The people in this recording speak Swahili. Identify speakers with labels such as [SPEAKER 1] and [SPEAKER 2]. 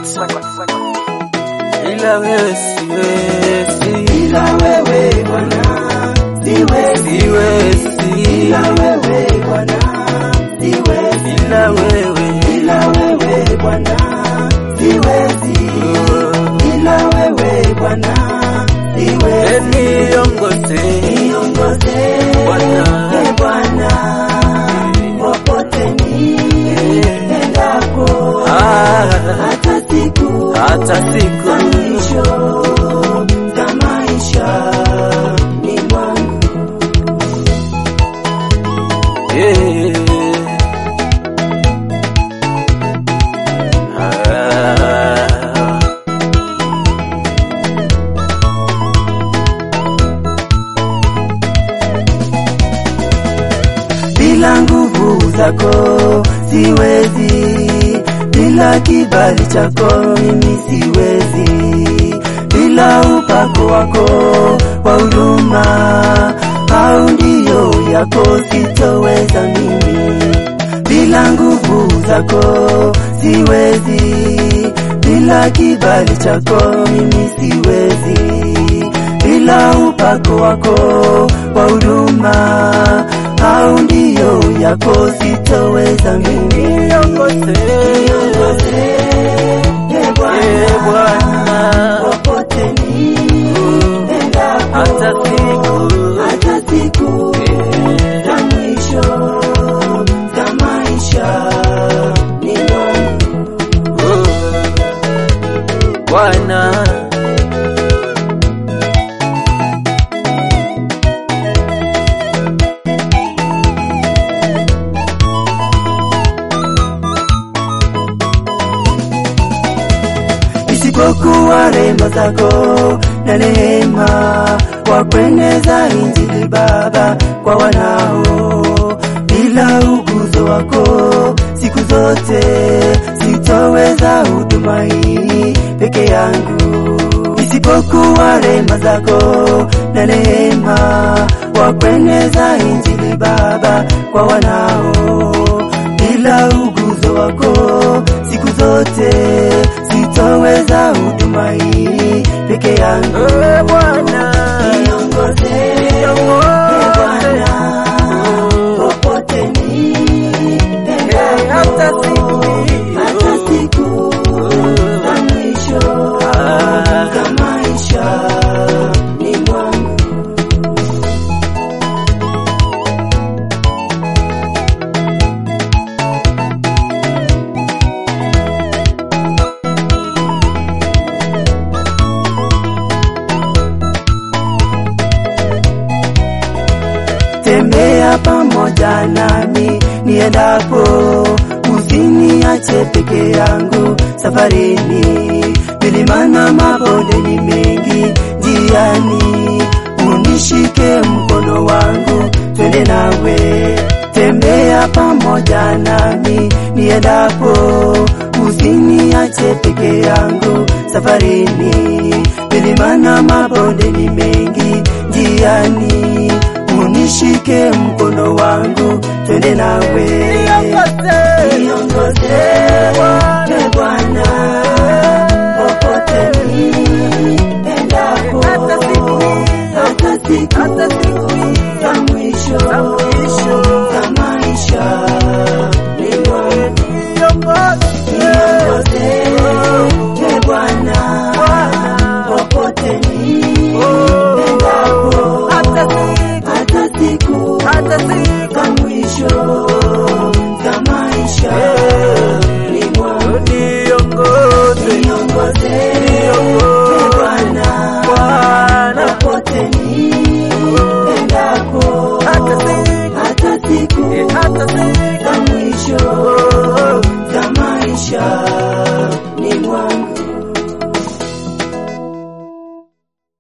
[SPEAKER 1] Records. Ila wewe siwezi,
[SPEAKER 2] Bila wewe Bwana siwezi,
[SPEAKER 1] siwezi,
[SPEAKER 2] bila wewe Bwana siwezi,
[SPEAKER 1] ila wewe
[SPEAKER 2] bila wewe Bwana siwezi, bila wewe Bwana siwezi.
[SPEAKER 1] niongoze
[SPEAKER 2] Niongoze
[SPEAKER 1] Bwana.
[SPEAKER 2] e Bwana, popote niendapo,
[SPEAKER 1] Ah,
[SPEAKER 2] hata siku
[SPEAKER 1] hata siku
[SPEAKER 2] za mwisho za maisha ni mwangu.
[SPEAKER 1] Eh. Ah.
[SPEAKER 2] bila nguvu zako siwezi, bila kibali chako mimi siwezi, bila upako wako wa huruma au ndio yako sitoweza mimi, bila nguvu zako siwezi, bila kibali chako mimi siwezi, bila upako wako wa huruma au ndio yako sitoweza mimi.
[SPEAKER 1] Niongoze,
[SPEAKER 2] Niongoze, e
[SPEAKER 1] eh,
[SPEAKER 2] Bwana,
[SPEAKER 1] Bwana,
[SPEAKER 2] popote niendapo,
[SPEAKER 1] hata siku
[SPEAKER 2] hata siku za mwisho za maisha ni mwangu.
[SPEAKER 1] Bwana
[SPEAKER 2] isipokuwa rehema zako na rehema kwa kueneza injili Baba kwa wanao, bila uguzo wako siku zote sitoweza huduma hii peke yangu. Isipokuwa rehema zako na rehema kwa kueneza injili Baba kwa wanao, bila uguzo wako siku zote sitoweza huduma hii peke yangu.
[SPEAKER 1] Eh, Bwana
[SPEAKER 2] Niongoze, e Bwana, popote niendapo,
[SPEAKER 1] hata siku
[SPEAKER 2] hata siku za mwisho za maisha ni mwangu. tembea pamoja nami niendapo, usiniache peke yangu safarini. Milima na mabonde ni mengi njiani, unishike mkono wangu, twende nawe. Tembea pamoja nami niendapo, usiniache peke yangu safarini. Milima na mabonde ni mengi njiani, unishike mkono wangu, twende nawe. Niongoze, e Bwana, popote niendapo, hata siku za mwisho za maisha ni mwangu. Niongoze, e Bwana, popote niendapo, hata siku
[SPEAKER 1] hata siku